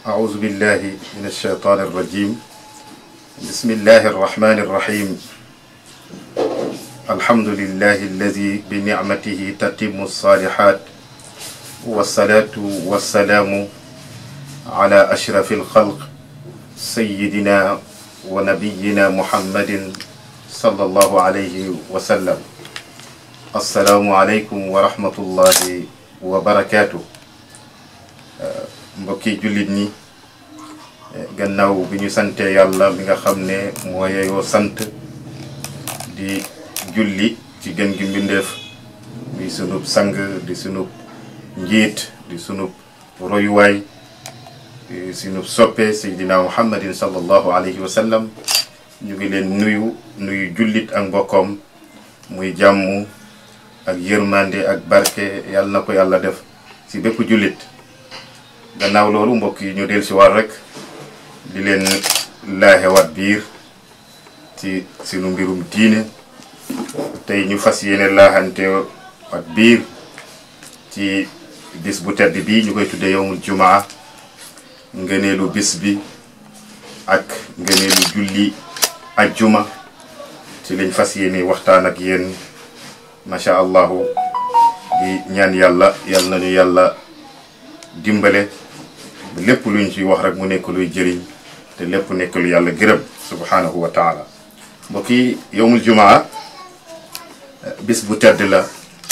أعوذ بالله من الشيطان الرجيم بسم الله الرحمن الرحيم الحمد لله الذي بنعمته تتم الصالحات والصلاة والسلام على أشرف الخلق سيدنا ونبينا محمد صلى الله عليه وسلم السلام عليكم ورحمة الله وبركاته mbokki jullit ñi gannaaw bi ñu sante yàlla mi nga xam ne moo yeyoo sant di julli ci gën gi mbindeef di sunub sang di sunub njiit di sunub royuwaay di sunub soppe seydina muhammadin sallallahu alayhi wa sallam ñu ngi leen nuyu nuyu jullit ak mbokkoom muy jàmm ak yërmande ak barke yàlla na ko yàlla def ci bépp jullit gannaaw loolu mbokk yi ñu del si war rek di leen laaxewaat biir ci sunu mbirum diine tey ñu fas yéene laaxante wat biir ci bis bu tedd bi ñu koy tudde yowmul jumaa ngëneelu bis bi ak ngëneelu julli ajjuma ci lañ fas yéene waxtaan ak yéen macha allahu di ñaan yàlla yal nañu yàlla dimbale lépp luñ ci wax rek mu nekk luy jëriñ te lépp nekk lu yàlla gërëm subhanahu wa taala mbokk yi yowmul jumaa bis bu tedd la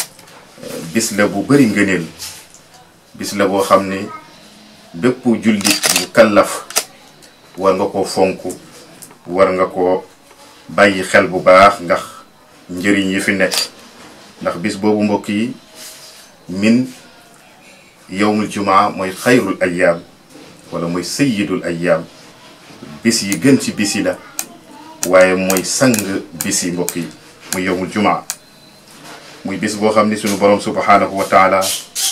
bis la bu bëri ngëneel bis la boo xam ne bépp jullit bu kallaf war nga ko fonk war nga ko bàyyi xel bu baax ndax njëriñ yi fi nekk ndax bis boobu mbokk yi min yowmul jumaa mooy xayrul ayyaam wala mooy sayyidul ayyaam bis yi gën ci bis yi la waaye mooy sang bis yi mbokk yi muy yowmul jumaa muy bis boo xam ni suñu borom subhanahu wa taala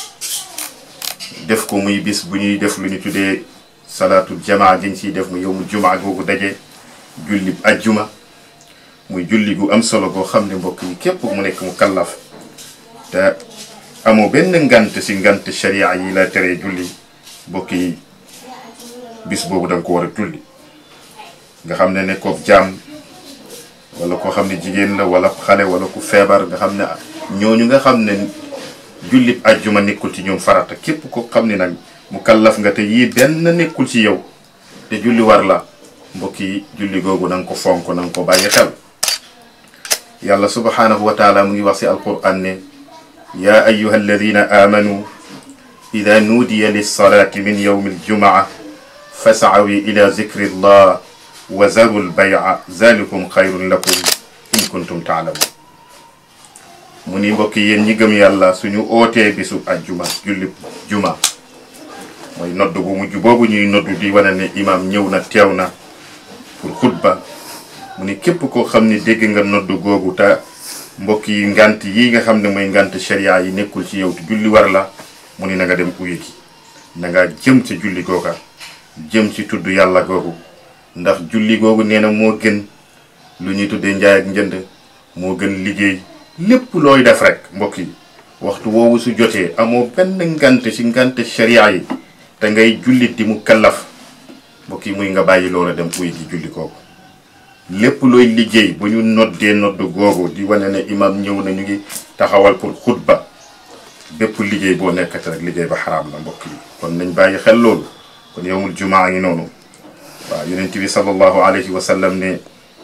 def ko muy bis bu ñuy def lu ñu tuddee salaatul jamaa giñ ciy def muy yowmul jumaa googu daje julli ajjuma muy julli gu am solo goo xam ne mbokk yi képp mu nekk mu kallaf te amoo benn ngant si ngant sharia yi la teree julli mbokk yi bis boobu da nga ko war a julli nga xam ne ne ko jaam wala koo xam ne jigéen la wala xale wala ku feebar nga xam ne ñooñu nga xam ne jullit ajjuma nekkul ci ñoom farata képp ko xam ne nag mu kallaf nga te yii benn nekkul ci yow te julli war la mbokk yi julli googu na nga ko fonk na nga ko bàyyi xel yàlla subhanahu wa taala mu ngi wax si alquran ne yaa ayuha alladina amanu ida nuudiya lilsalati min yowmi aljumaa fascawi ila zikri llah wa zaru lbayca zalikum xayrun lakum in kuntum taalamun mu ni mbokk yéen ñi gëm yàlla suñu ootee bisu ajjuma julli juma mooy nodd bu mujj boobu ñuy noddu di wane ne imaam ñëw na teew na pour xutba mu ni képp koo xam ne dégg nga nodd googu te mbokk yi ngant yi nga xam ne mooy ngant sharia yi nekkul ci yow te julli war la mu ni na nga dem uyu ji na nga jëm ci julli googa jëm ci tudd yàlla googu ndax julli googu nee na moo gën lu ñuy tuddee njaay ak njënd moo gën liggéey lépp looy def rek mbokk yi waxtu woowu su jotee amoo benn ngant ci ngant sharia yi te ngay jullit di mu kallaf mbokk yi muy nga bàyyi loola dem uyu ji julli googu lépp looy liggéey bu ñu noddee nodd googu di wane ne imam ñëw na ñu ngi taxawal pour xutba bépp liggéey boo nekkati rek liggéey ba xaraam la mbokk yi kon nañ bàyyi xel loolu kon yowmul jumaa ngi noonu waaw yonent bi sallallahu alayhi wa sallam ne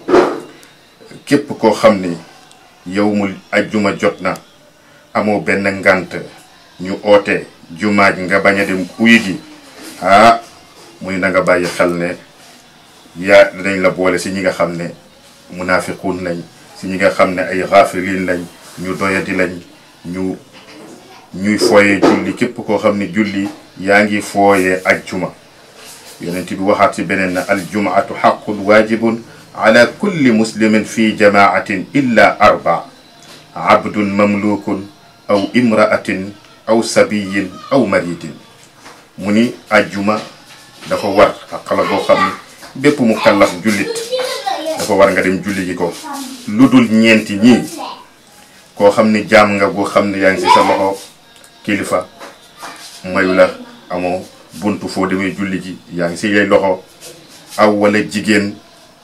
képp koo xam ne yowmul ajjuma jot na amoo benn ngant ñu oote jumaa ji nga bañ a dem uyi ji ah muy na nga bàyyi xel ne yaa dinañ la boole si ñi nga xam ne munaafiquun lañ si ñi nga xam ne ay xaafiliin lañ ñu doyadi lañ ñu ñuy fooyee julli képp koo xam ne julli yaa ngi fooyee ajjuma yonent bi waxaat si beneen na aljumaatu xaqun waajibun ala kulli muslimin fi jamaatin illa arba abdun mamlukun aw imraatin aw sabiyin aw maridin mu ni ajjuma dafa war ak xala boo xam ne bépp mu kallaf jullit dafa war nga dem julli ji ko lu dul ñeenti ñii koo xam ne jaam nga boo xam ne yaa ngi si sa loxo kilifa mayu la amoo buntu foo demee julli ji yaa ngi si lay loxo aw wala jigéen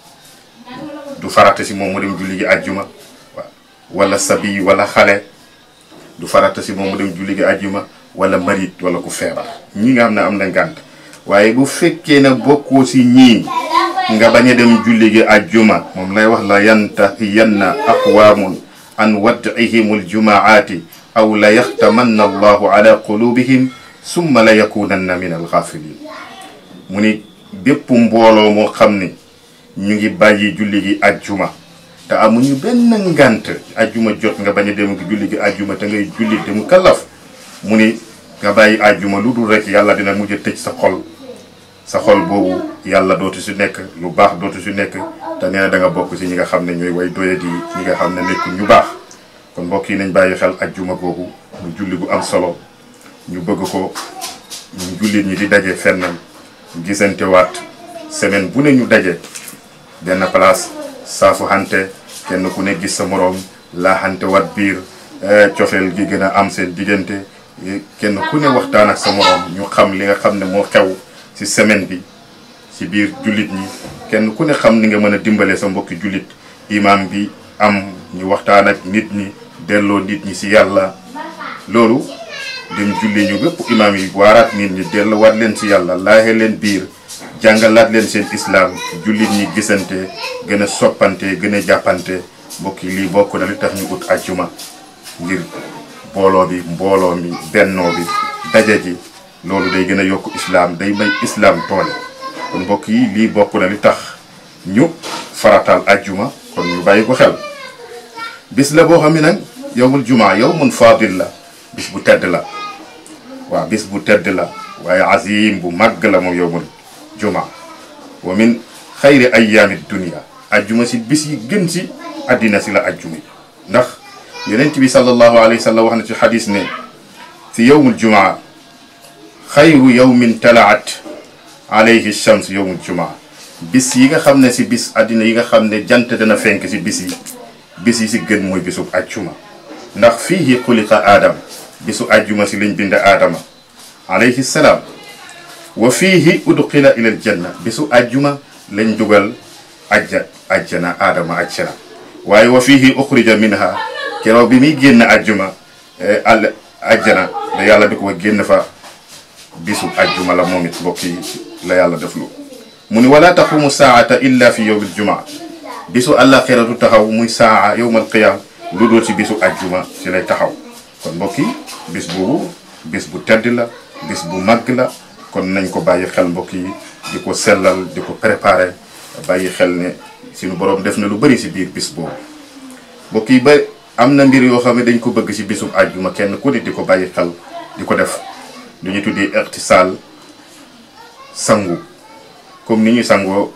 du farata si moom mu dem julli ji àjjuma wala sabi wala xale du farata si moom mu dem julli ji àjjuma wala marit wala ku feebar ñi nga xam ne am na ngànt waaye bu fekkee ne bokkoo si ñii nga bañ a dem julli gi àjjuma moom lay wax la yantahiyanna aqwaamun an wad'ihim aljumaati aw la yaxtamanna allahu ala qulubihim summa la yakunanna min alxaafilin mu ni bépp mbooloo moo xam ne ñu ngi bàyyi julli gi àjjuma te amuñu benn ngant àjjuma jot nga bañ a dem julli gi àjjuma te ngay julli te mu kallaf mu ni nga bàyyi àjjuma lu dul rek yàlla dina mujj a tëj sa xol sa xol boobu yàlla dootu si nekk lu baax dootu si nekk te nee na da nga bokk si ñi nga xam ne ñooy way doyadi ñi nga xam ne nekkul ñu baax kon mbokk yi nañ bàyyi xel àjjuma googu mu julli gu am solo ñu bëgg ko ñu jullit ñi di daje fenn gisante waat semaine bu ne ñu daje benn place saafu xante kenn ku ne gis sa moroom laa xante wat biir cofeel gi gën a am seen diggante kenn ku ne waxtaan ak sa moroom ñu xam li nga xam ne moo xew ci semaine bi ci biir jullit ñi kenn ku ne xam ni nga mën a dimbale sa mbokki jullit imam bi am ñu waxtaan ak nit ñi delloo nit ñi ci yàlla loolu dem julli ñu bépp imam yi waaraat nit ñi delloowaat leen ci yàlla laaxe leen biir jàngalaat leen seen islam jullit ñi gisante gën a soppante gën a jàppante mbokk yi lii bokk na li tax ñu ut àjjuma ngir booloo bi mbooloo mi bennoo bi daje ji loolu day gën a yokk islam day may islam toole kon mbokk yi lii bokk na li tax ñu farataal àjjuma kon ñu bàyyi ko xel bis la boo xam ne nag yowmul jumaa yowmun fadil la bis bu tedd la waaw bis bu tedd la waaye azim bu màgg la moom yowmul jumaa wa min xayri ayaami dunia ajjuma si bis yi gën si addina si la ajjuma yi ndax yonent bi sallallahu alayhi wa sallam wax na ci xadis ne si yowmul jumaa xayru yowmin talaat alayhi shams yowmul jumaa bis yi nga xam ne si bis addina yi nga xam ne jant dana fenk si bis yi bis yi si gën mooy bisub ajjuma ndax fiihi xuliqa aadam bisu ajjuma si lañ bind aadama alayhi salaam wa fiihi udxila ila aljanna bisu ajjuma lañ dugal ajja ajjana aadama ajjana waaye wa fiihi uxrija minha keroog bi muy génn ajjuma al ajjana da yàlla di ko génn fa bisu ajjuma la moom it mbokk yi la yàlla def lu mu ni wala taqumu saata illa fi yowm aljumaa bisu àllaaxira du taxaw muy saa yowm alqiyaam lu dul ci bisu ajjuma ci lay taxaw kon mbokk yi bis boobu bis bu tedd la bis bu màgg la kon nañ ko bàyyi xel mbokk yi di ko sellal di ko préparer bàyyi xel ne suñu borom def na lu bari si biir bis boobu mbokk yi ba am na mbir yoo xam ne dañ ko bëgg si bisub àjjuma kenn ku ne di ko bàyyi xel di ko def lu ñu tuddee irtisaal sangu comme ni ñuy sangoo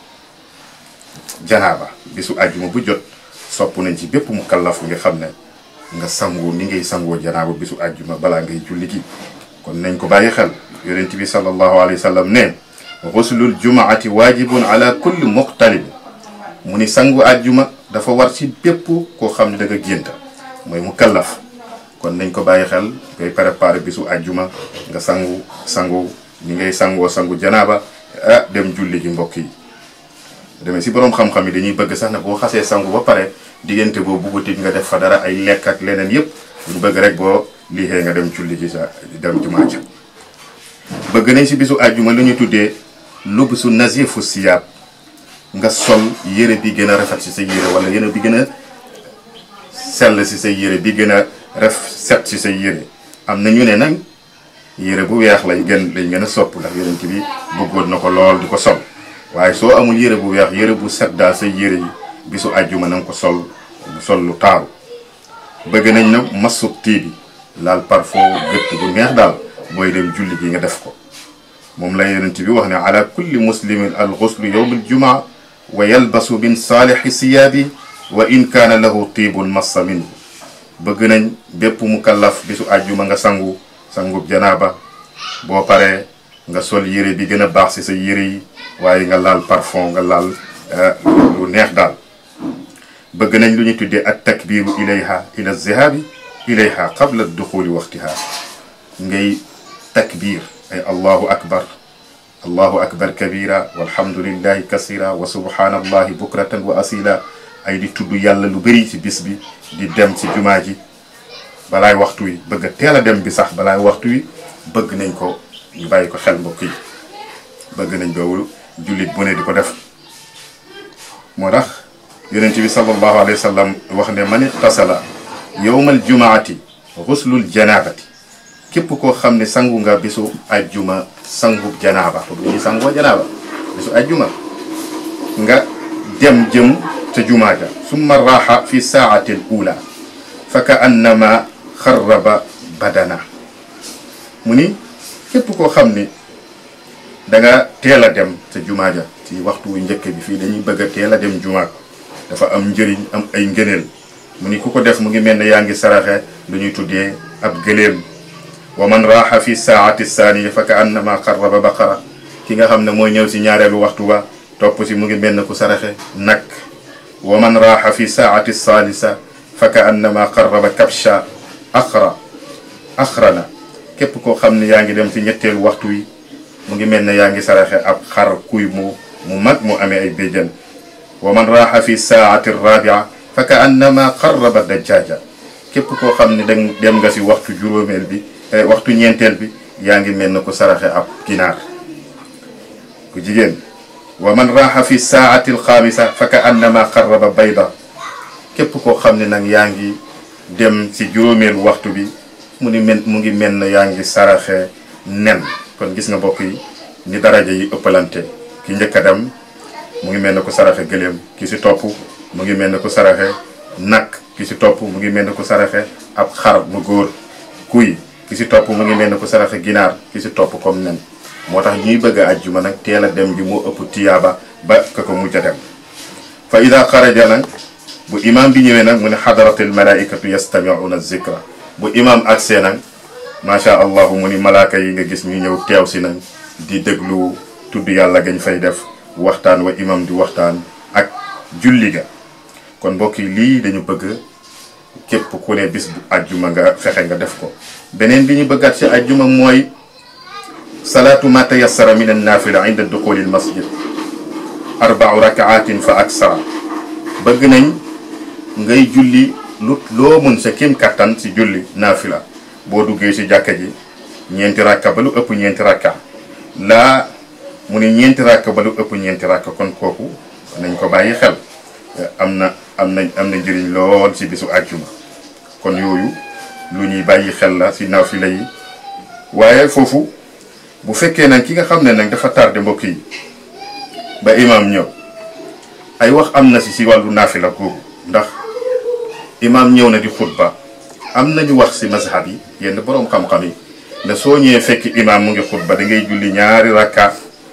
janaaba bisu àjjuma bu jot sopp nañ ci bépp mu kallaf nga xam ne nga sangu ni ngay sangoo janaaba bisu àjjuma balaa ngay julli gi kon nañ ko bàyyi xel yonent bi sallallahu alayhi wa sallam ne xuslul jumaati waajibun ala kulli muqtalib mu ni sangu àjjuma dafa war ci bépp koo xam ne da nga génta mooy mu kallaf kon nañ ko bàyyi xel koy préparé bisu àjjuma nga sangu sangu ni ngay sangoo sangu janaaba ah dem julli gi mbokk yi demee si boroom xam-xam yi dañuy bëgg sax ne boo xasee sangu ba pare diggante boo buggutit nga def fa dara ay lekk ak leneen yépp ñu bëgg rek boo liixee nga dem julli gi sa dem jumaa ja bëgg nañ si bisu àjjuma lu ñu tuddee lubsu nazifu siyaab nga sol yére bi gën a rafet si sa yére wala yére bi gën a sell si sa yére bi gën a ref set si sa yére am na ñu ne nag yére bu weex lañ gën lañ gën a sopp ndax yonent bi bëggoon na ko lool di ko sol waaye soo amul yére bu weex yére bu set daal sa yére yi bisu àjjuma na nga ko sol sol lu taaru bëgg nañ na masub tii bi laal parfum gëtt bu neex daal booy dem julli gi nga def ko moom la yonent bi wax ne ala kulli muslimin al ghuslu yowm al jumaa wa yalbasu min saalixi siyaabi wa in kaana lahu tiibun massa minhu bëgg nañ bépp mu kallaf bisu àjjuma nga sangu sangub janaaba boo paree nga sol yére bi gën a baax si sa yére yi waaye nga laal parfum nga laal lu neex daal bëgg nañ lu ñu tuddee at takbiru ilayha ila zihabi ilayha qabla duxuli waxtiha ngay takbir ay allahu akbar allahu akbar kabira walhamdulillahi kasira wa subhanallahi bukratan wa asila ay di tudd yàlla lu bëri ci bis bi di dem ci jumaa ji balaay waxtu wi bëgg a teel a dem bi sax balaay waxtu wi bëgg nañ ko ñu bàyyi ko xel mbokk yi bëgg nañ boobu jullit bu ne di ko def moo tax yonent bi sallallahu alayhi wa sallam wax ne man itasala yowmal jumaati xuslul janaabati képp koo xam ne sangu nga bisu ajjuma sangu janaaba to bu ñuy sangoo janaaba bisu ajjuma nga dem jëm ca jumaa ja summa raaxa fi saati l ula fa ka annama xarraba badana mu ni képp koo xam ni da nga teel a dem ca jumaa ja ci waxtu wu njëkk bi fii dañuy bëgg a teel a dem jumaa dafa am njëriñ am ay ngëneel mu ni ku ko def mu ngi mel ne yaa ngi saraxe lu ñuy tuddee ab gëléem wa man raaxa fi saati saaniya fa ka annama xarraba baqara ki nga xam ne mooy ñëw si ñaareelu waxtu wa topp si mu ngi mel ne ku saraxe nag wa man raaxa fi saati saalisa fa ka annama xarraba kabsha axra axrana képp koo xam ne yaa ngi dem si ñetteelu waxtu wi mu ngi mel ne yaa ngi saraxe ab xar kuy mu mu mag mu amee ay béjjën wa man raaxa fi saati rabia fa ka annama xarraba dajjaja képp koo xam ne dang dem nga si waxtu juróomeel bi waxtu ñeenteel bi yaa ngi mel ne ku saraxe ab ginaar ku jigéen wa man raaxa fi saati alxaamisa fa ka annama xarraba bayda képp koo xam ne nag yaa ngi dem si juróomeelu waxtu bi mu ni mel mu ngi mel ne yaa ngi saraxe nen kon gis nga mbokk yi ni daraja yi ëppalante ki njëkk a dem mu ngi mel ne ku saraxe gëléem ki si topp mu ngi mel ne ku saraxe nag ki si topp mu ngi mel ne ku saraxe ab xar mu góor kuy ki si topp mu ngi mel ne ku saraxe ginaar ki si topp comme nen moo tax ñuy bëgg a ajjuma nag teel a dem bi moo ëpp tiyaaba ba ka ko mujj a dem fa ida xaraja nag bu imam bi ñëwee nag mu ne xadaratil malaikatu yastamiuna zikra bu imam agsee nag macha allah mu ni malaaka yi nga gis ñu ñëw teew si nag di déglu tudd yàlla gañ fay def waxtaan wa imam di waxtaan ak julli ga kon mbokk yi lii dañu bëgg képp ku ne bis bu ajjuma nga fexe nga def ko beneen bi ñu bëggaat ci ajjuma mooy salaatu ma tayassara min annafila inda duxuli al masjid arbau rakaatin fa aksara bëgg nañ ngay julli lu loo mën sa kim kattan si julli naafila boo duggee si jàkka ji ñeenti rakka ba lu ëpp ñeenti rakka laa mu ne ñeenti rakka ba lu ëpp ñeenti rakka kon kooku nañ ko bàyyi xel am na am na am na njëriñ lool si bisu àjjuma kon yooyu lu ñuy bàyyi xel la si naafila yi waaye foofu bu fekkee nag ki nga xam ne nag dafa tardé mbokk yi ba imaam ñëw ay wax am na si si wàllu naafila googu ndax imaam ñëw na di xutba am nañu wax si mazhab yi yenn boroom xam-xam yi ne soo ñëwee fekk imaam mu ngi xutba da ngay julli ñaari rakka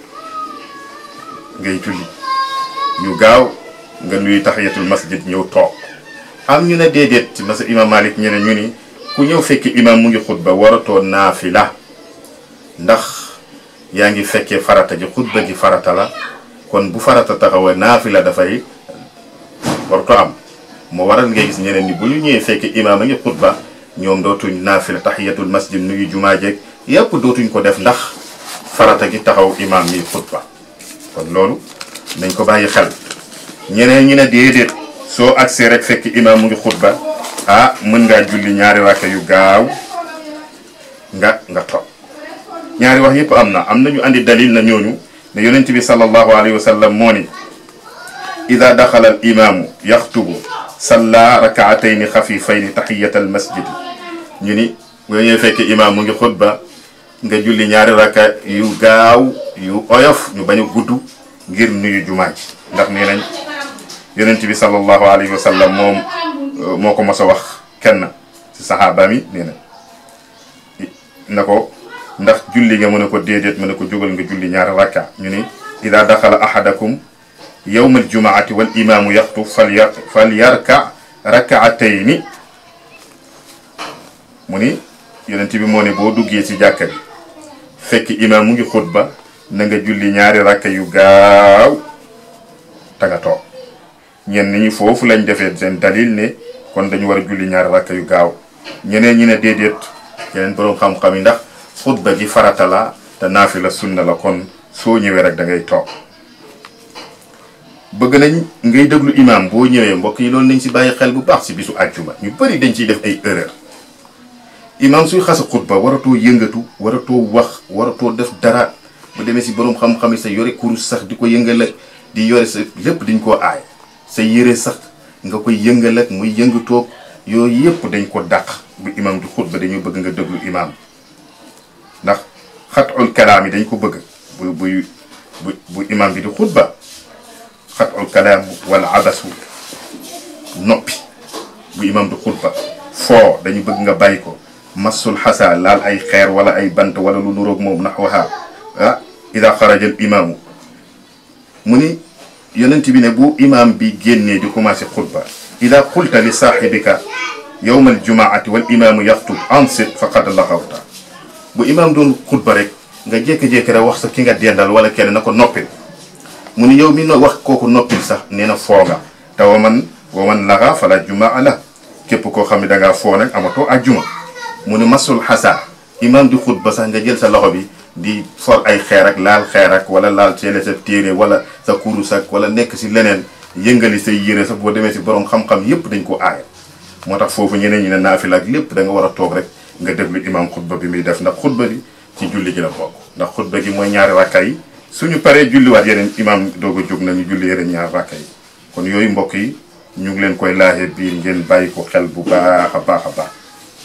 ngay julli ñu gaaw nga nuy tahiyatul masjid ñëw toog am ñu ne déedéet ci masa imaam Malik ñeneen ñu ni ku ñëw fekk imaam mu ngi xutba waratoo naafila ndax yaa ngi fekkee farata ji xutba ji farata la kon bu farata taxawee naafila dafay waratoo am moo waral ngay gis ñeneen ni bu ñu ñëwee fekk imaam a ngi xutba ñoom dootuñ naafila tahiyatul masjid nuyu jumaa jeeg yépp dootuñ ko def ndax farata gi taxaw imaam mi xutba kon loolu nañ ko bàyyi xel ñeneen ñi ne déedéet soo agsee rek fekk imaam mu ngi xutba ah mën ngaa julli ñaari rakka yu gaaw nga nga toog ñaari wax yëpp am na am nañu andi dalil na ñooñu ne yonent bi sallallahu alayhi wa sallam moo ni ida daxala al imaamu yaxtubu salla rakaatayni xafifayni taxiyata al masjid ñu ni boo ñëwee fekk imaam mu ngi xutba nga julli ñaari rakka yu gaaw yu oyof ñu bañ a gudd ngir nuyu jumaa ji ndax nee nañ yonent bi sallallahu alayhi wa sallam moom moo ko mos a wax kenn ci saxaaba mi nee na na ko ndax julli nga mën a ko déedéet mën a ko jógal nga julli ñaari rakka ñu ni ida daxala ahadakum yowma aljumaati wal imaamu yaxtub falya falyarka rakaatayni mu ni yonent bi moo ne boo duggee ci jàkka bi fekk imaam mu ngi xutba na nga julli ñaari rakka yu gaaw ta nga toog ñenn ñi foofu lañ defee seen dalil ne kon dañu war a julli ñaari rakka yu gaaw ñeneen ñi ne déedéet yeneen boroom xam-xam yi ndax xutba gi farata la te naafila sunna la kon soo ñëwee rek da ngay toog bëgg nañ ngay déglu imaam boo ñëwee mbokk yi loolu nañ si bàyyi xel bu baax si bisu àjjuma ñu bëri dañ ciy def ay erreur imaam suy xasa xutba waratoo yëngatu waratoo wax waratoo def dara bu demee si borom xam-xam yi sa yore kurus sax di ko yëngal ak di yore sa lépp dañ koo aay sa yére sax nga koy yëngal ak muy yëngatoog yooyu yëpp dañ ko dàq bu imaam di xutba dañoo bëgg nga déglu imaam ndax xatul kalaam yi dañ ko bëgg bu buy bu bu imaam bi di xutba xatul kalaam wala abasu noppi bu imaam di xutba foo dañu bëgg nga bàyyi ko masul xasa laal ay xeer wala ay bant wala lu nuroog moom naxwaha ah ida xaraja al imaamu mu ni yonent bi ne bu imaam bi génnee di commencé xutba ida qulta li saaxibika yowma aljumaati wal imaamu yaxtub ansit faqad laxawta bu imaam doon xutba rek nga jékki-jékki rek wax sa ki nga dendal wala kenn na ko noppil mu ni yow mi no wax kooku noppil sax nee na foo nga te wa man wa man laxa fala jumaa la képp koo xam ne da ngaa foo nag amatoo ajjuma mu ni masul xasa imaam di xutba sax nga jël sa loxo bi di for ay xeer ak laal xeer ak wala laal seele sa téere wala sa kurus ak wala nekk si leneen yëngali say yére sax boo demee si borom xam-xam yépp dañ ko aaya moo tax foofu ñeneen ñi ne naafila ak lépp da nga war a toog rek nga déglu imaam xutba bi muy def ndax xutba bi ci julli gi la bokk ndax xutba gi mooy ñaari rakka yi suñu paree julliwaat yeneen imaam doog a jóg nañu julli yeneen ñaari rakka yi kon yooyu mbokk yi ñu ngi leen koy laaxee biir ngeen bàyyi ko xel bu baax a baax a baax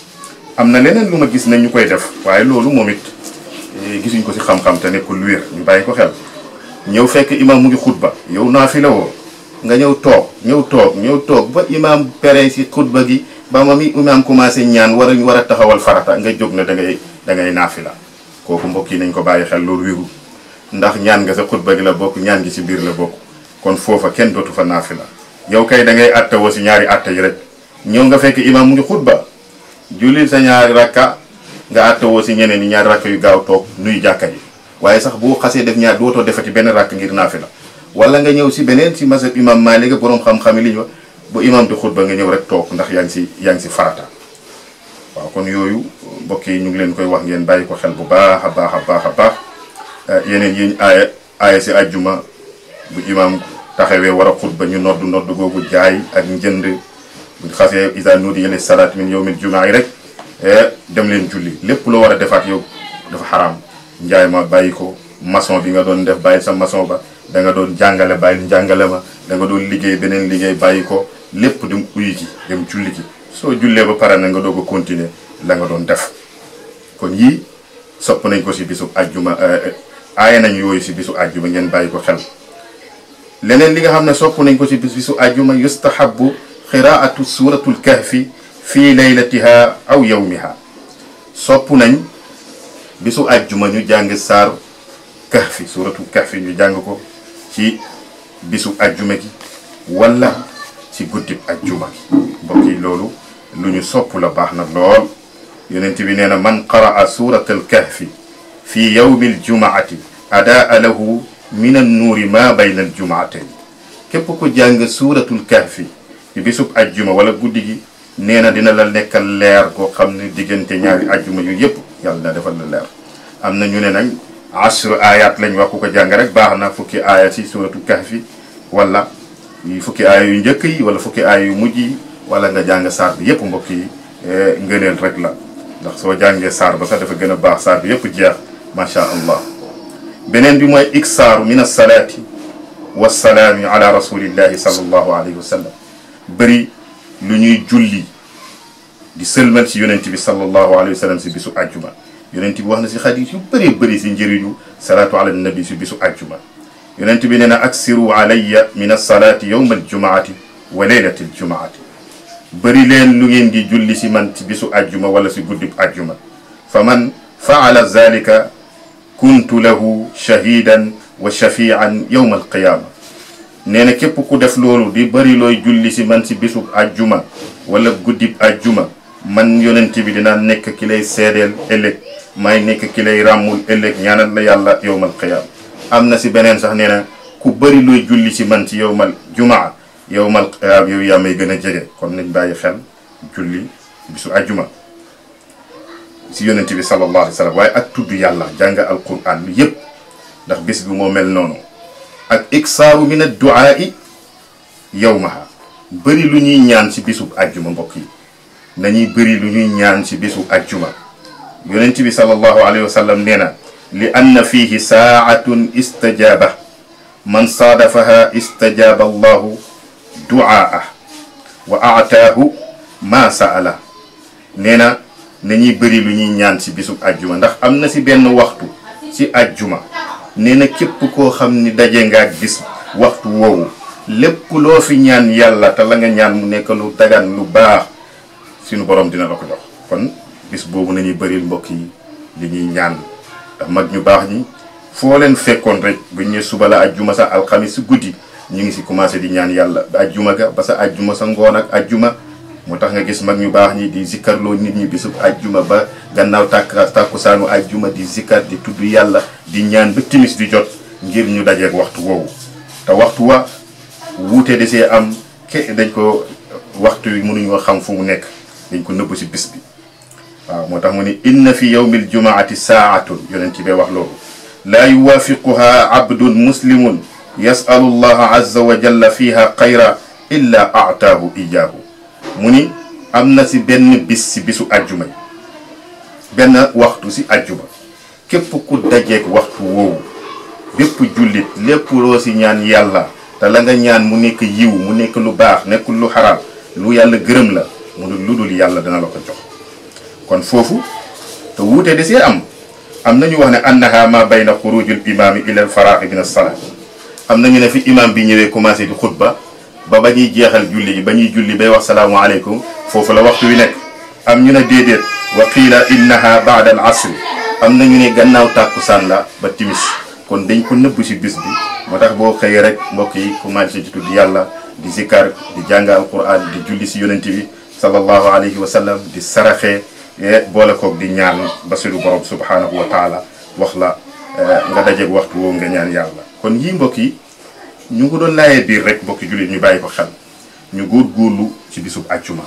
am na leneen lu ma gis nañ ñu koy def waaye loolu moom it gisuñ ko si xam-xam te nekkul wér ñu bàyyi ko xel ñëw fekk imaam mu ngi xutba yow naafila woo nga ñëw toog ñëw toog ñëw toog ba imaam pere si xutba gi ba ma mi imaam commencé ñaan war a war a taxawal farata nga jóg na da ngay da ngay naafila kooku mbokk yi nañ ko bàyyi xel loolu wéru ndax ñaan nga sa xutba gi la bokk ñaan gi si biir la bokk kon foofa kenn dootu fa naafila yow kay da ngay atta woo si ñaari atta yi rek ñëw nga fekk imaam mu ngi xutba julli sa ñaari rakka nga atta woo si ñeneen ñi ñaari rakka yu gaaw toog nuy jàkka ji waaye sax boo xasee def ñaar dootoo defati benn rakk ngir naafila wala nga ñëw si beneen si masab imam Maalik boroom xam-xam yi li ñu wax bu imam di xutba nga ñëw rek toog ndax yaa ngi si yaa ngi si farata waaw kon yooyu mbokk yi ñu ngi leen koy wax ngeen bàyyi ko xel bu baax a baax a baax a baax yeneen yi ñu aaya aaya si ajjuma bu imam taxawee war a xutba ñu nodd nodd googu jaay ak njënd bu xasee isa nuudiya lis salaat min yawmil jumaa yi rek dem leen julli lépp loo war a defaat yow dafa xaraam njaay ma bàyyi ko maçon bi nga doon def bàyyi sa maçon ba da nga doon jàngale bàyyi njàngale ma da nga doon liggéey beneen liggéey bàyyi ko lépp dem uyi ji dem julli ji soo jullee ba pare na nga doog a continuer la nga doon def kon yii sopp nañ ko si bisu ajjuma aaye nañ yooyu si bisu ajjuma ngeen bàyyi ko xel leneen li nga xam ne sopp nañ ko si bis bisu ajjuma yustahabu qiraatu suratul kahfi fii laylatiha aw yawmiha sopp nañ bisu ajjuma ñu jàng saar kahfi suratul kahfi ñu jàng ko ci bisu ajjuma gi wala ci guddib ajjuma gi mbokk yi loolu lu ñu sopp la baax na lool yonent bi nee na man qaraa suratal kahfi fi yawmi aljumaati adaa lahu min annuuri ma bayna aljumaatayn képp ku jàng suratul kahfi ci bisub ajjuma wala guddi gi nee na dina la nekkal leer koo xam ne diggante ñaari ajjuma yu yëpp yàlla na defal la leer am na ñu ne nag asru ayat lañ wax ku ko jàng rek baax na fukki aaya ci suratul kahfi wala fukki aaya yu njëkk yi wala fukki aaya yu mujj yi wala nga jàng saar bi yëpp mbokk yi ngëneel rek la ndax soo jàngee saar ba sax dafa gën a baax saar bi yëpp jeex macha allah beneen bi mooy iksaaru min alsalaati wassalaami ala rasulillahi sallallahu alayhi wa sallam bëri lu ñuy julli di sëlmal si yonent bi sallallahu alayhi wa sallam si bisu ajjuma yonent bi wax na si xadis yu bëree bëri si njëriñu salaatu ala nabi si bisu ajjuma yonent bi nee na aksiru alayya min alsalaati yowma aljumaati wa leylati aljumaati bëri leen lu ngeen di julli si man ci bisu ajjuma wala si guddib ajjuma fa man faala zalika kuntu lahu shahidan wa shafian yowma alqiyaama nee na képp ku def loolu di bëri looy julli si man si bisu ajjuma wala guddib ajjuma man yonent bi dinaa nekk ki lay seedeel ëllëg may nekk ki lay ràmmul ëllëg ñaanal la yàlla yowmal qiyaama am na si beneen sax nee na ku bëri looy julli si man ci yowmal jumaa yowmal qiyaama yow yaa may gën a jege kon nañ bàyyi xel julli bisu ajjuma si yonent bi sallallahu alayhi wa sallam waaye ak tudd yàlla jàng alquran lu yëpp ndax bés bi moo mel noonu ak iksaaru min adduaai yowmaha bëri lu ñuy ñaan si bisub ajjuma mbokk yi nañuy bëri lu ñuy ñaan si bisub ajjuma yonent bi sallallahu alayhi wa sallam nee na li anna fihi saatun istajaaba man saadafaha istajaaba allahu duaa wa aataahu ma saala nee na nañuy bëri lu ñuy ñaan si bisub ajjuma ndax am na si benn waxtu si ajjuma nee na képp koo xam ni daje nga ak bis waxtu woowu lépp loo fi ñaan yàlla te la nga ñaan mu nekk lu dagan lu baax suñu borom dina la ko jox kon bis boobu nañuy bëril mbokk yi li ñuy ñaan ndax mag ñu baax ñi foo leen fekkoon rek bu ñu suba la ajjuma sa alxamis si guddi ñu ngi si commencé di ñaan yàlla ba ajjuma ga ba sa ajjuma sa ngoon ak ajjuma moo tax nga gis mag ñu baax ñi di zikkarloo nit ñi bisub ajjuma ba gannaaw tàkk tàkkusaanu ajjuma di zikkar di tudd yàlla di ñaan ba timis di jot ngir ñu dajeeg waxtu woowu te waxtu wa wuute de see am ke dañ ko waxtu wi mënuñoo xam fu mu nekk dañ ko nëbb si bis bi waaw moo tax mu ni inna fi yawmil jumaati saatun yonent bee wax loolu laa yuwaafiquha abdun muslimun yasalu llaha azza wa jalla fiha xayra illa aataahu ijaahu mu ni am na si benn bis si bisu ajjuma yi benn waxtu si ajjuma képp ku dajeeg waxtu woowu bépp jullit lépp loo si ñaan yàlla te la nga ñaan mu nekk yiw mu nekk lu baax nekkul lu xaraam lu yàlla gërëm la mu ne lu dul yàlla dana la ko jox kon foofu te wuute da see am am nañu wax ne annaha ma bayna xurujul imaami ila al faraaxi min as-salaa am nañu ne fi imam bi ñëwee commencé di xutba ba ba ñuy jeexal julli gi ba ñuy julli bay wax salaamualeykum foofu la waxtu wi nekk am ñu ne déedéet wa qiila innaha baada al asri am na ñu ne gannaaw tàkkusaan la ba timis kon dañ ko nëbb si bis bi moo tax boo xëyee rek mbokk yi commencé ci tudd yàlla di zikkar di jàng alquran di julli si yonent bi sallallahu alayhi wa sallam di saraxee boole koog di ñaan ba suñu borom subhanahu wa taala wax la nga dajeeg waxtu woo nga ñaan yàlla kon yii mbokk yi ñu ngi doon laayee biir rek mbokki jullit ñu bàyyi ko xel ñu góorgóorlu ci bisub àccuma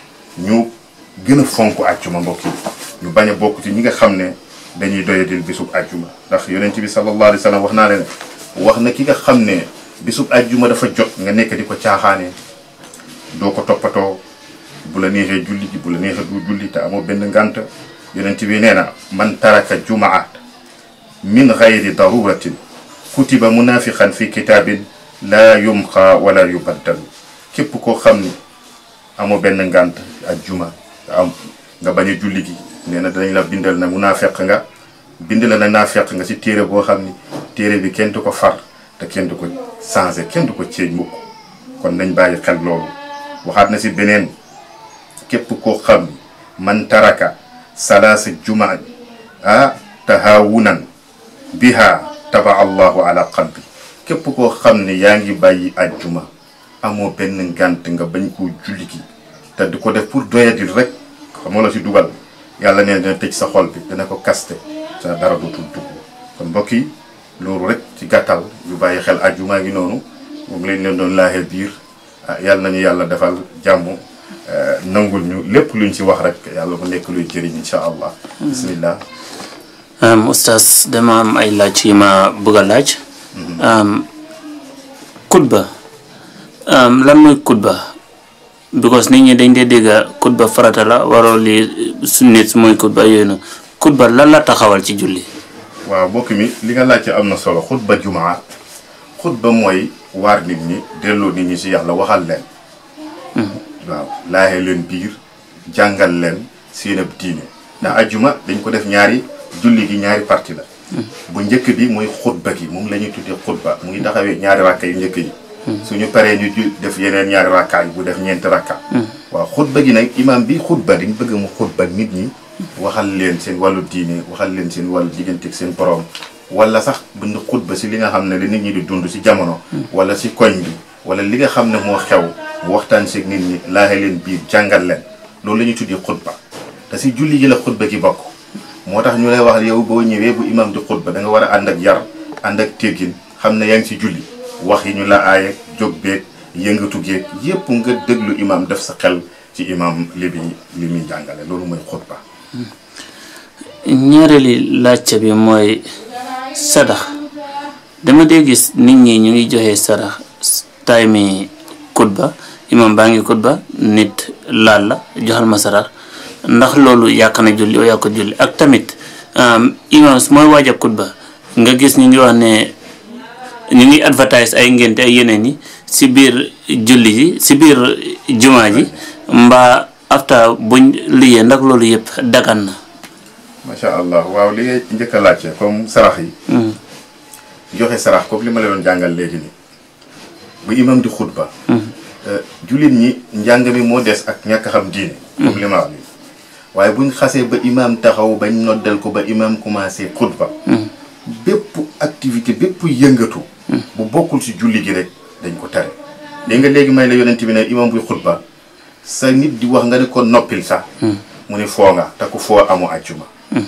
ñu gën a fonk àccuma mbokk yi ñu bañ a bokk ci ñi nga xam ne dañuy doyadil bisub àjjuma ndax yonent bi sallallahu alayhi wa sallam wax naa leen wax na ki nga xam ne bisub àjjuma dafa jot nga nekk di ko caaxaane doo ko toppatoo bu la neexee julli ji bu la neexee du julli te amoo benn ngànt yonent bi nee na man taraka jumaat min gayri daruratin kutiba munafiqan fi kitaabin laa yumxa wala yubaddalu képp koo xam ni amoo benn ngànt àjjuma nga am nga bañ a julli gi nee na danañ la bindal na munaafiq nga bind la na naafeq nga ci téere boo xam ni téere bi kenn du ko far te kenn du ko changé kenn du ko ceeñ mukk kon nañ bàyyi xel loolu waxaat na si beneen képp koo xam ni man taraka salaasa jumaa ah tahawunan biha taba allahu ala qalbi képp koo xam ne yaa ngi bàyyi ajjuma amoo benn ngànt nga bañ koo julli gi te du ko def pour doyadil rek xamoo la si dugal yàlla neen dina tëj sa xol bi dina ko kaste sa dara dootul dugg kon mbokk yi loolu rek ci gàttal yu bàyyi xel ajjuma ngi noonu moom lañ leen doon laaxee biir yàlla nañu yàlla defal jàmm nangul ñu lépp luñ ci wax rek yàlla bu nekk luy jëriñ incha allah bismillah oustaz dama am ay laaj yi ma bëgg a laaj kutba lan mooy kutba because nit ñi dañ dee dégg kutba farata la waroo li sunnit mooy kutba yooyu noonu kutba lan la taxawal ci julli waaw mbokk mi li nga laajte am na solo xutba jumaa xutba mooy waar nit ñi delloo nit ñi ci yàlla waxal leen waaw laaxee leen biir jàngal leen seen ab diine ndax ajjuma dañ ko def ñaari julli gi ñaari parti la bu njëkk bi mooy xutba gi moom la ñuy tuddee xutba mu ngi taxawee ñaari rakka yu njëkk yi suñu paree ñu def yeneen ñaari rakka yi bu def ñeenti rakka waaw xutba gi nag imam bi xutba dañ bëgg mu xutba nit ñi waxal leen seen wàllu diine waxal leen seen wàllu digganteeg seen borom wala sax bind xutba si li nga xam ne la nit ñi di dund si jamono wala si koñ bi wala li nga xam ne moo xew mu waxtaan seeg nit ñi laaxe leen biir jàngal leen loolu la ñuy tuddee xutba te si julli gi la xutba gi bokk moo tax ñu lay wax yow boo ñëwee bu imam di xutba da nga war a ànd ak yar ànd ak teggin xam ne yaa ngi si julli wax yi ñu la aaye jóg beeg yëngatu geeg yépp nga déglu imam def sa xel ci imam li muy li muy jàngale loolu mooy xutba ñaareeli laajte bi mooy sadax dama dee gis nit ñi ñu ngi joxe sarax time kutba imam baa ngi kutba nit laal la joxal ma sarax ndax loolu yàq na julli oo yàq julli ak tamit imam mooy waaj a kutba nga gis ñu ngi wax ne ñu ngi advertise ay ngénte ay yeneen yi si biir julli ji si biir jumaa ji mbaa after buñ liyee ndax loolu yëpp dagan na macha allah waaw li ngay njëkk a laajte comme sarax yi joxe sarax comme li ma la doon jàngal léegi ni bu imam di xutba jullit ñi njàng mi moo des ak ñàkk xam diine comme li ma wax nii waaye buñ xasee ba imam taxaw bañ noddal ko ba imam commencé xutba bépp activité bépp yëngatu bu bokkul ci julli gi rek dañ ko tere léegi nga léegi may la yonent bi ne imam buy xutba sa nit di wax nga ne ko noppil sax mu ne foo nga te ku foo amu àjjuma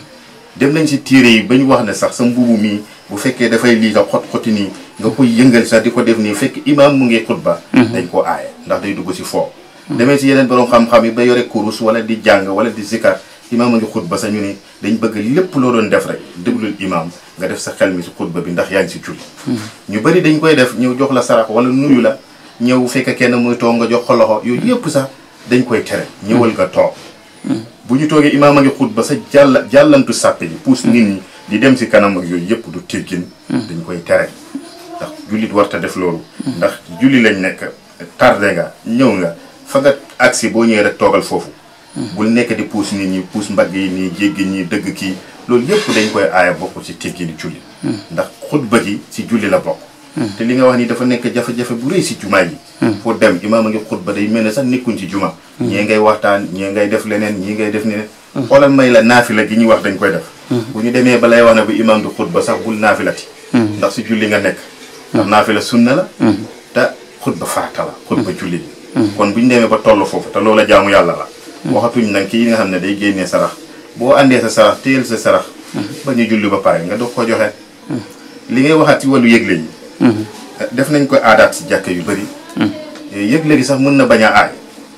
dem nañ ci téere yi ba ñu wax ne sax sa mbubu mii bu fekkee dafay lii nga xot xoti nii nga koy yëngal sax di ko def nii fekk imam mu ngi xutba dañ koo aaye ndax day dugg ci foo demee ci yeneen borom xam-xam yi ba yore kurus wala di jàng wala di zikar imam a ngi xutba sa ñu ni dañ bëgg lépp loo doon def rek déglul imam nga def sa xel mi ci xutba bi ndax yaa ngi ci julli ñu bëri dañ koy def ñëw jox la sarax wala nuyu la ñëw fekk kenn muy toog nga jox ko loxo yooyu yëpp sax dañ koy tere ñëwal nga toog bu ñu toogee imaam a ngi xutba sa jàll jàllantu sàppe yi puus nit ñi di dem si kanam ak yooyu yëpp du teggin dañ koy tere ndax jullit warta def loolu ndax julli lañ nekk tardé nga ñëw nga fa nga agsi boo ñëwee rek toogal foofu bul nekk di puus nit ñi puus mbagg yi nii jéggi ñi dëgg kii loolu yëpp dañ koy aaya bokk ci teggini julli ndax xutba gi si julli la bokk te li nga wax ni dafa nekk jafe-jafe bu rëy si jumaa yi pour dem imaam a ngi xutba day mel ne sax nekkuñ ci juma ñee ngay waxtaan ñee ngay def leneen ñii ngay def leneen xoolal may la naafila gi ñuy wax dañ koy def bu ñu demee ba lay wax ne bu imaam di xutba sax bul naafilati ndax si julli nga nekk ndax naafila sunna la te xutba farata la xutba julli bi kon bu ñu demee ba toll foofu te loola jaamu yàlla la waxatuñ nag kii nga xam ne day génnee sarax boo àndee sa sarax téyel sa sarax ba ñu julli ba pare nga doog ko joxe li ngay waxaat ci wàllu yëgle yi def nañ ko aadaat si jàkk yu bëri yëgle gi sax mën na bañ a aay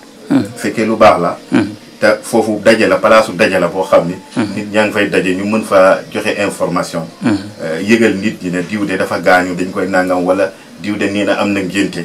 fekkee lu baax la te foofu daje la palaasu daje la boo xam ni nit ñaa ngi fay daje ñu mën fa joxe information yëgal nit ñi ne diw de dafa gaañu dañ koy nangam wala diw de nii na am na ngénte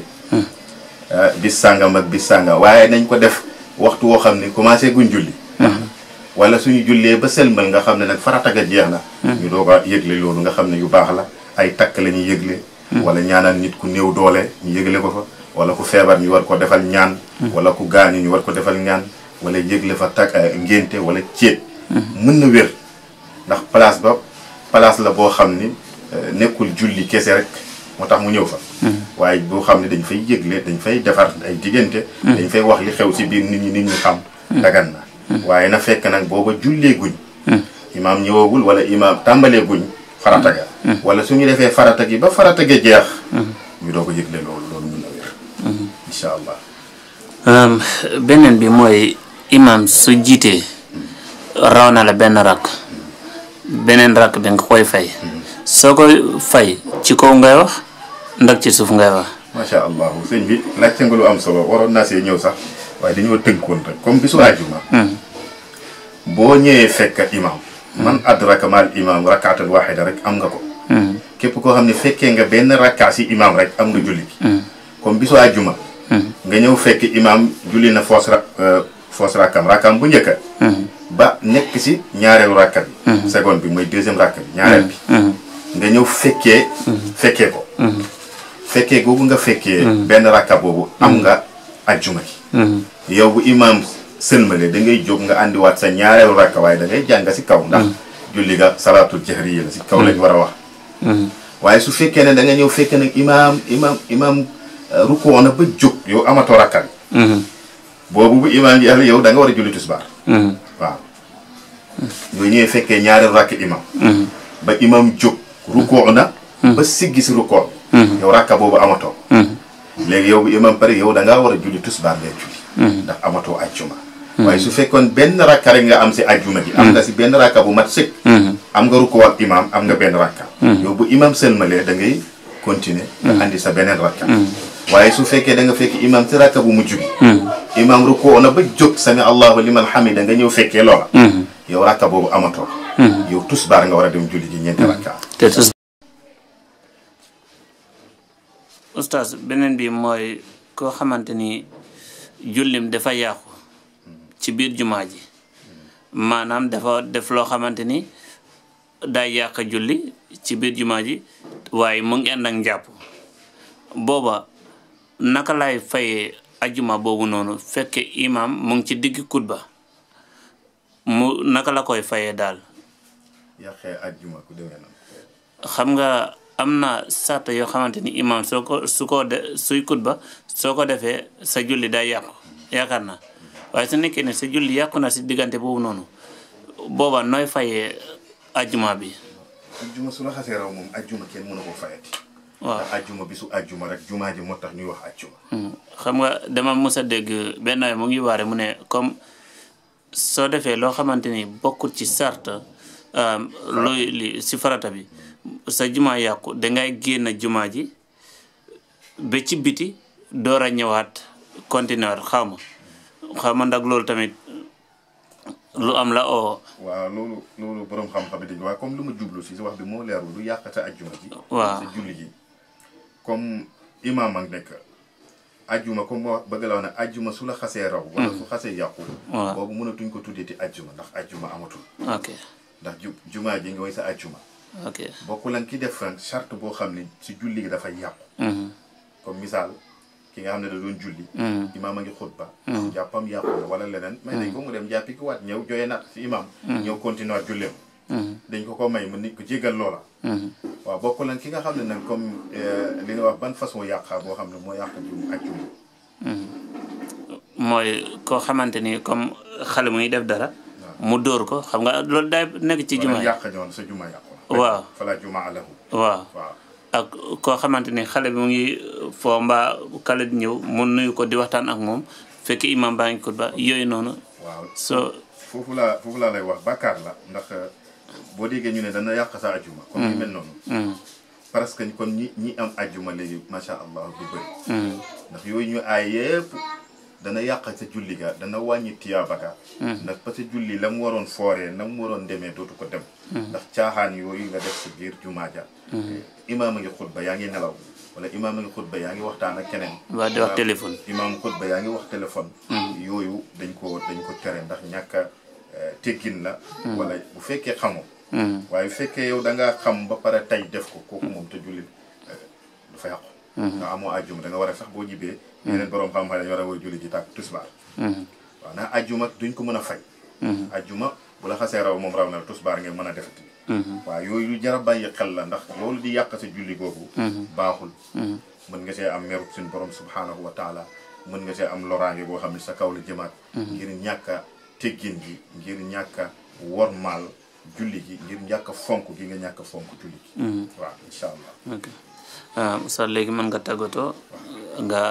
bis sàngam ak bis sàngam waaye nañ ko def waxtu woo xam ni commencé guñ julli wala suñu jullee ba sëlmal nga xam ne nag farata ga jeex na ñu doog a yëgle loolu nga xam ne yu baax la ay takk la ñuy yëgle wala ñaanal nit ku néew doole ñu yëgle ko fa wala ku feebar ñu war ko defal ñaan wala ku gaañu ñu war ko defal ñaan wala yëgle fa takk ngénte wala céet mën na wér ndax place ba place la boo xam ni nekkul julli kese rek moo tax mu ñëw fa waaye boo xam ne dañ fay yëgle dañ fay defar ay diggante dañ fay wax li xew ci biir nit ñi nit ñi xam dagan na waaye na fekk nag booba jullee guñ imaam ñëwagul wala imaam tàmbalee guñ farata ga wala su ñu defee farata gi ba farata ga jeex ñu doo ko yëgle loolu loolu mën na wér incha allah beneen bi mooy imaam su jiitee raw na la benn rakk beneen rakk bi nga koy fay soo koy fay ci kaw ngay wax ndax ci suuf ngay wax macha allah sëñ bi laajte nga lu am solo waroon naa see ñëw sax waaye dañoo tënkoon rek comme bisu àjjuma boo ñëwee fekk imam man adraka maal imam rakkaatan waxida rek am nga ko képp koo xam ne fekkee nga benn rakkaa si imam rek am nga julli bi comme bisu àjjuma nga ñëw fekk imam julli na foos ra foos rakkam rakkam bu njëkka ba nekk si ñaareelu rakka bi seconde bi mooy deuxième rakka bi ñaareel bi nga ñëw fekkee fekkee ko fekkee googu nga fekkee benn rakka boobu am nga ajjuma gi yow bu imam sëlmale da ngay jóg nga àndiwaat sa ñaareelu rakka waaye da ngay jàng si kaw ndax julli ga salaatul jahriya la si kaw lañ war a wax waaye su fekkee ne da nga ñëw fekkee nag imam imam imam rukkoo na ba jóg yow amatoo rakka bi boobu bu imam ji yow da nga war a julli tisbaar waaw yooyu ñëwee fekkee ñaareelu rakk imam ba imam jóg rukkoo na ba siggi si rukkoo yow rakka boobu amatoo léegi yow bu imam pare yow da ngaa war a julli tisbaar ngay julli ndax amatoo ajjuma waaye su fekkoon benn rakka rek nga am si ajjuma ji am nga si benn rakka bu mat sëkk am nga rukkoo ak imam am nga benn rakka yow bu imam sëlmalee da ngay continuer nga andi sa beneen rakka waaye su fekkee da nga fekk imam si rakka bu mujj bi imam rukkoo na ba jóg sami allahu liman hamida nga ñëw fekkee loola yow rakka boobu amatoo yow tusbaar nga war a dem julli ji ñeenti rakka te tus oustaz beneen bi mooy koo xamante ni jullim dafa yàqu ci biir jumaa ji maanaam dafa def loo xamante ni day yàq julli ci biir jumaa ji waaye mu ngi ànd ak njàpp booba naka lay fayee ajuma boobu noonu fekke imam mu ngi ci digg kutba mu naka la koy fayee daal yàqee ajjuma ku demee noonu xam nga am na sarta yoo xamante ni imam soo ko su ko de suy kutba soo ko defee sa julli day yàqu yaakaar na waaye su nekkee ne sa julli yàqu na si diggante boobu noonu booba nooy fayee ajuma bi ajjuma su la xasee raw moom ajjuma kenn mënu ko fayati waaw ndax ajjuma bi su ajjuma rek jumaa ji moo tax ñuy wax ajjuma xam nga dama mës a dégg benn waay mu ngi waare mu ne comme soo defee loo xamante ni bokkul ci sart luy li si farata bi sa jumaa yàqu dangay génn jumaa ji ba ci biti door a ñëwaat continuer xaw ma xaw ma ndax loolu tamit lu am la oo waaw loolu loolu borom xam-xam yi dañu waaye comme lu ma jublu si si wax bi moo leerul lu yàq sa ajjuma ji waaw sa julli ji comme imaam ak nekk ajjuma comme moo bëgg la wax ne ajjuma su la xasee raw wala su xasee yàqu waaw boobu mënatuñ ko tuddeeti ajjuma ndax ajjuma amatul ok ndax ju jumaa ji nga woy sa ajjuma ok bokkul ak ki def ren charte boo xam ne si julli gi dafay yàqu mhm, comme misaal ki nga xam ne da doon julli mhm, imaam a ngi xutba jàppam yàqu na wala leneen may dañ ko mu dem jàppi ki waat ñëw joye naat si imaam ñëw continuer julleem mhm, dañ ko ko may mu nit ko jégal loola mhm. waaw bokk lan ki nga xam ne nag comme li nga wax ban façon yàqa boo xam ne moo yàq jum ak jum mooy koo xamante ni comme xale muy def dara mu dóor ko xam nga loolu day nekk ci wala jumaa yi yàq ñoon sa juma yàqu Waaw. fala juma alahu waaw waaw ak koo xamante ni xale bi mu ngi foo mbaa kale di ñëw mu nuyu ko di waxtaan ak moom fekk imam baa ngi ba yooyu noonu waaw soo foofu laa foofu laa lay wax bàkkaar la ndax boo déggee ñu ne dana yàq sa ajuma comme ni mel noonu mm, parce que kon ñi ñi am ajuma léegi macha allah du bëri mm, ndax yooyu ñu aay yépp dana yàq sa julli ga dana wàññi tiyaaba ga ndax parce que julli la mu waroon fooree na mu waroon demee dootu ko dem ndax caaxaan yooyu nga def sa biir jumaa ja imaam a ngi xutba yaa ngi nelaw wala imaam a ngi xutba yaa ngi waxtaan ak keneen waa di wax téléphone imaam xutba yaa ngi wax téléphone yooyu dañ ko dañ ko tere ndax ñàkk a teggin la wala bu fekkee xamoo mm, waaye bu fekkee yow da ngaa xam ba pare tey def ko kooku moom te julli dafa yàqu nga amoo ajjuma da nga war a sax boo jibee yeneen borom xam-xam dañu war a woy julli ji tàkk tusbaar mm, waaw ndax ajjuma duñ ko mën a fay mm, ajjuma bu la xasee raw moom raw na la tusbaar ngeen mën a defati mm, waaw yooyu lu jar a bàyyi xel la ndax loolu di yàq sa julli googu baaxul mm, mën nga see am merub suñ borom subhanahu wa taala mën nga see am loraange boo xam ne sa kaw la jëmaat ngir ñàkk a teggin gi ngir ñàkk a wormaal julli gi ngir ñàkk a fonk gi nga ñàkk a fonk julli gi mm. waaw incha allah ok ah Oustaz léegi mën nga tàggatoo nga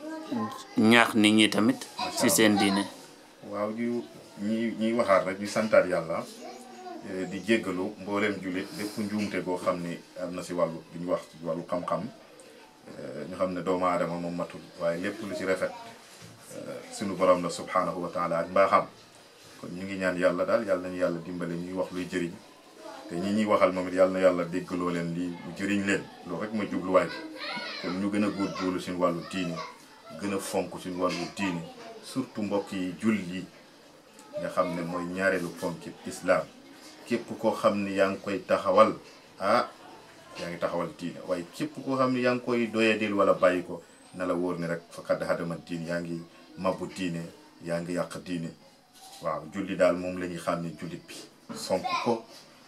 ñaax nit ñi tamit ci seen diine waaw ñu ñi ñuy waxaat rek ñu santaat yàlla eh, di jéggalu mbooleem jullit lépp njuumte goo xam ni am na si wàllu li ñu wax ci wàllu xam-xam eh, ñu xam ne doomu aadama moom matul waaye lépp lu ci rafet eh, sunu borom la subhanahu wa taala ak mbaaxam kon ñu ngi ñaan yàlla daal yàlla nañu yàlla dimbale ñuy wax luy jëriñ te ñi ñuy waxal moom it yàlla na yàlla déggaloo leen lii lu jëriñ leen loolu rek mooy jubluwaay bi kon ñu gën a góorgóorlu suñu wàllu diine gën a fonk suñu wàllu diine surtout mbokk yi jul yi nga xam ne mooy ñaareelu ponki islam képp koo xam ne yaa ngi koy taxawal ah yaa ngi taxawal diine waaye képp koo xam ne yaa ngi koy doyadil wala bàyyi ko na la wóor ni rek faqad hadama diine yaa ngi mabbu diine yaa ngi yàq diine waaw julli daal moom la ñuy xam ne jullit bi fonk ko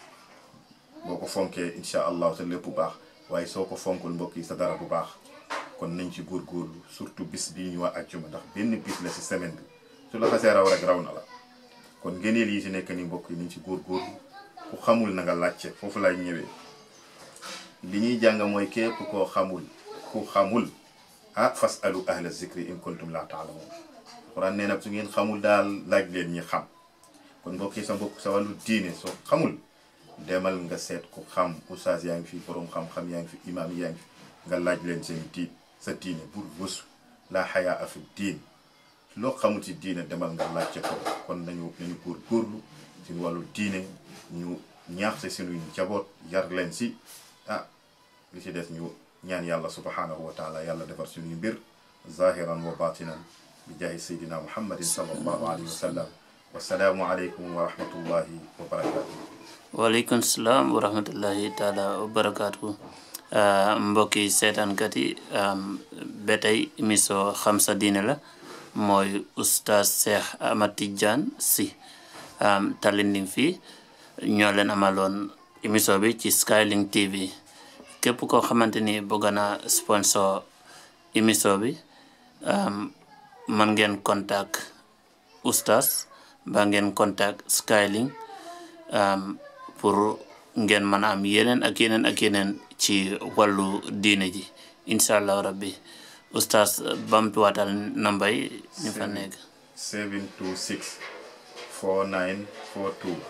boo ko fonkee incha allah sa lépp bu baax waaye soo ko fonkul mbokk yi sa dara bu baax kon nañ ci góorgóorlu surtout bis bii ñu wax àjjuma ndax benn bis la si semaine bi su la xasee raw rek raw na la kon ngëneel yi si nekk ni mbokk yi nañ ci góorgóorlu ku xamul na nga laajte foofu lay ñëwee li ñuy jàng mooy képp koo xamul ku xamul ah fas alu ahla zikri in kuntum la taalamun xuraan nee na su ngeen xamul daal laaj leen ñi xam kon mbokk yi sa mbokk sa wàllu diine soo xamul demal nga seet ku xam oustaz yaa ngi fi borom xam-xam yaa ngi fi imaam yaa ngi fi nga laaj leen seen diin sa diine bul wësu laa xayaa afi diin loo xamul ci diine demal nga laajte ko kon nañu nañu góor góorlu ci wàllu diine ñu ñaax si suñuy njaboot yar leen si ah li ci des ñu ñaan yàlla subhanahu wa taala yàlla defar suñuy mbir zahiran wa batinan bi jaahi sayyidina muhammadin sallallahu alayhi wa sallam wasalaamu aleykum wa rahmatullahi wa barakatuh waaleykum salaam wa rahmatullahi taala wa barakaatu mbokki seetaankat yi ba tey émission xam sa diine la mooy oustaz Cheikh Ahmad Tidiane Sy Talinding fii ñoo leen amaloon émission bi ci Skylink TV képp koo xamante ni bëgg na sponsor émission bi man ngeen contact oustaz ba ngeen contact Skylink pour ngeen mën a am yeneen ak yeneen ak yeneen ci wàllu diine ji incha allahu rabbi oustaz bamtuwaatal namba yi ñu fa nekk 726 4942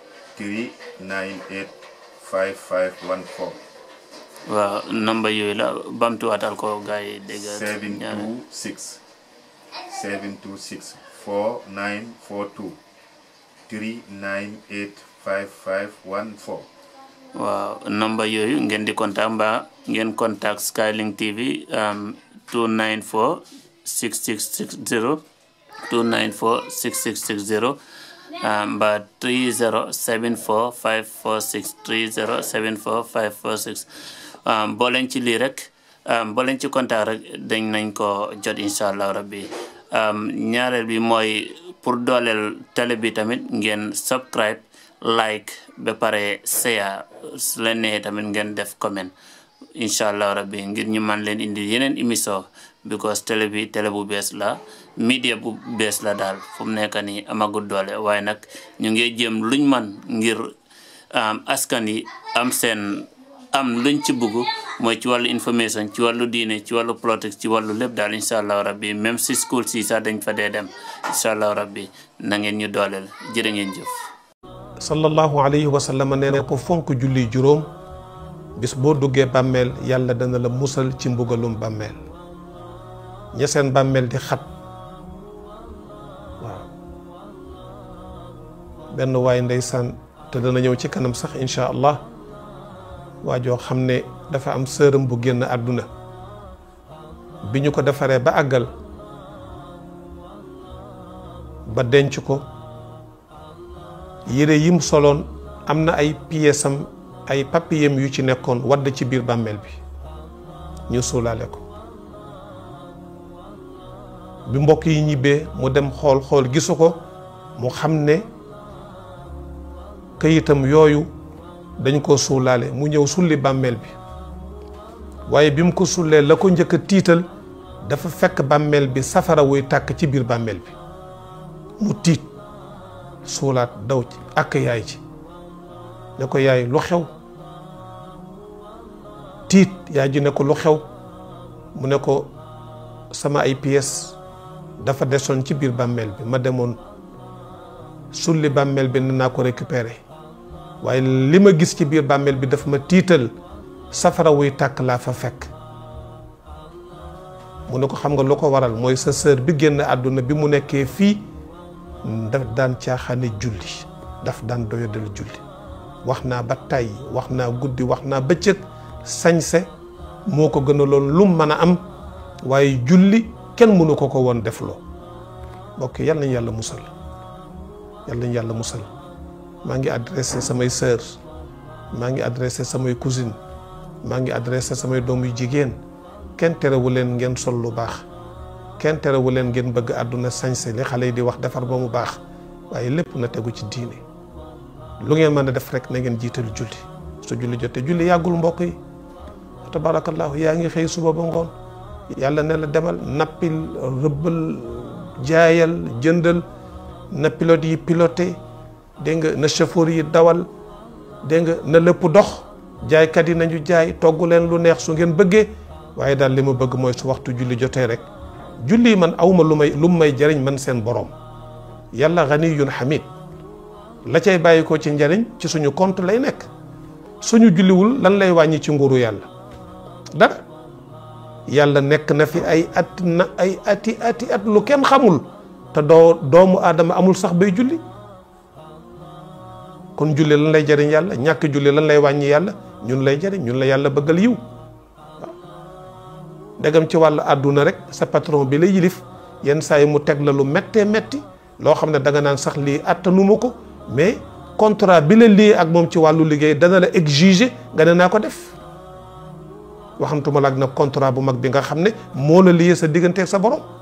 398 5514 waaw namba yooyu la bamtuwaatal ko gars yi dégg 726 726 4942 398 5514 waaw namba yooyu ngeen di contact mbaa ngeen contact Skylink TV 294 6660 294 6660 mbaa 30 74 546 30 74 546 boo leen ci lii rek boo leen ci contact rek dañ nañ ko jot incha allah rabbi ñaareel bi mooy pour dooleel télé bi tamit ngeen subscribe like ba pare share su leen neexee tamit ngeen def comment incha allah rabbi ngir ñu man leen indi yeneen émission because télé bi télé bu bees la media bu bees la daal fu mu nekk nii amagul doole waaye nag ñu ngi jéem luñ man ngir askan yi am seen am luñ ci bugg mooy ci wàllu information ci wàllu diine ci wàllu politique ci wàllu lépp daal incha allah rabbi même si school si sax dañ fa dee dem incha allah rabbi na ngeen ñu dooleel jërë ngeen jëf sallallahu alayhi wa sallam nee na ko fonk julli juróom bis boo duggee bàmmeel yàlla dana la musal ci mbugalum bàmmeel ña seen bàmmeel di xat waaw benn waay ndeysaan te dana ñëw ci kanam sax incha allah waa joo xam ne dafa am sëram bu génn àdduna bi ñu ko defaree ba àggal ba denc ko yére yim soloon am na ay piyesam ay papiyem yu ci nekkoon wadd ci biir bàmmeel bi ñu suulaale ko bi mbokk yi ñibbee mu dem xool xool gisu ko mu xam ne këyitam yooyu dañ ko suulaale mu ñëw sulli bàmmeel bi waaye bi mu ko sullee la ko njëkk a tiital dafa fekk bàmmeel bi safara wuy tàkk ci biir bàmmeel bi mu tiit suulaat daw ci ak yaay ci ne ko yaay lu xew tiit yaay ji ne ko lu xew mu ne ko sama ay pièces dafa desoon ci biir bàmmeel bi ma demoon sulli bàmmeel bi ne naa ko récupérer waaye li ma gis ci biir bàmmeel bi dafa ma tiital safara wuy tàkk laa fa fekk mu ne ko xam nga lu ko waral mooy sa sœur bi génn àdduna bi mu nekkee fii daf daan caaxaane julli daf daan doyadal julli wax naa ba tàyyi wax naa guddi wax naa bëccëg sañse moo ko gënaloon lum mën a am waaye julli kenn mënu ko ko woon def loo mbokk yal nañu yàlla musal yal nañu yàlla musal maa ngi adressé samay sœur maa ngi adressé samay cousine maa ngi adressé samay doom yu jigéen kenn terewu leen ngeen sol lu baax kenn terewu leen ngeen bëgg àdduna sañse li xale yi di wax defar ba mu baax waaye lépp na tegu ci diine lu ngeen mën a def rek na ngeen jiital julli su julli jotee julli yàggul mbokk yi tabarakallahu yaa ngi xëy suba ba ngoon yàlla ne la demal nappil rëbbal jaayal jëndal na pilote yi piloté dégg nga na chauffeur yi dawal dégg nga na lépp dox jaaykat yi nañu jaay togg leen lu neex su ngeen bëggee waaye daal li ma bëgg mooy su waxtu julli jotee rek julli man awma lu may lu may jëriñ man seen borom yàlla ganiyun hamid la cay bàyyi ko ci njëriñ ci suñu compte lay nekk suñu julliwul lan lay wàññi ci nguuru yàlla dara yàlla nekk na fi ay at na ay ati ati at lu kenn xamul te doo doomu aadama amul sax bay julli kon julli lan lay jëriñ yàlla ñàkk julli lan lay wàññi yàlla ñun lay jëriñ ñun la yàlla bëggal yiw waaw ndegam ci wàllu àdduna rek sa patron bi la yilif yenn saa yi mu teg la lu méttee métti loo xam ne da nga naan sax lii attanuma ko mais contrat bi la lii ak moom ci wàllu liggéey dana la exiger nga ne naa ko def waxamtuma la ak nag contrat bu mag bi nga xam ne moo la liyee sa digganteeg sa borom